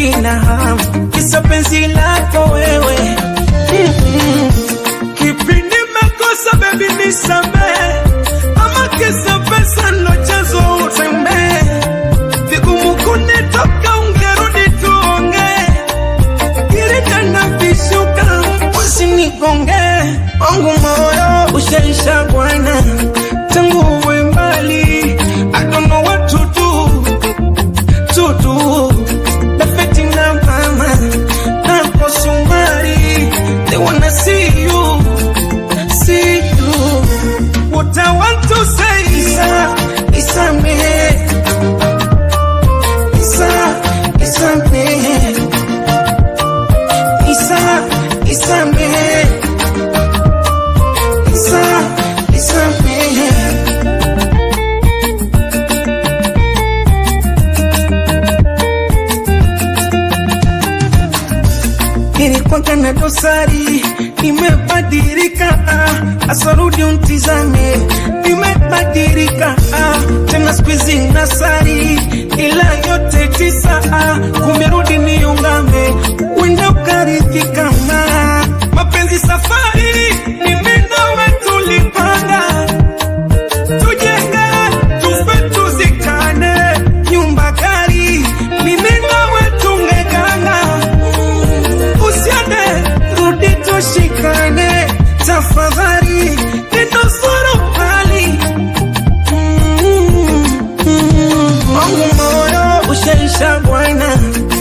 sina hamu kisa penzi lako wewe Mm-mm. kipi nimekosa bebi nisamee ama kisa pesa ndo chanzo utembee vigumu kunitoka ungerudi tuongee ili tena vishuka usinigonge wangu moyo ushaisha bwana tangu uwe mbali I don't know what to do to do Perfecting na mama na kwa sumari they wanna see you see you what I want to say Isa Isa me Isa Isa me Isa Isa me Isa Isa me nilikwanga na dosari, nimebadilika, ah, asarudi untizame, nimebadilika, ah, tena siku hizi nasari, ila yote tisa, ah, kumerudi niungame, wenda ukaridhika, ma mapenzi safari, mimi nawe tulipanga tujenge tufe tuzikane, nyumba gari, mimi nawe tungekana usiende rudi tushikane tafadhali ninusuru hali Mm, mm, wangu moyo ushaisha bwana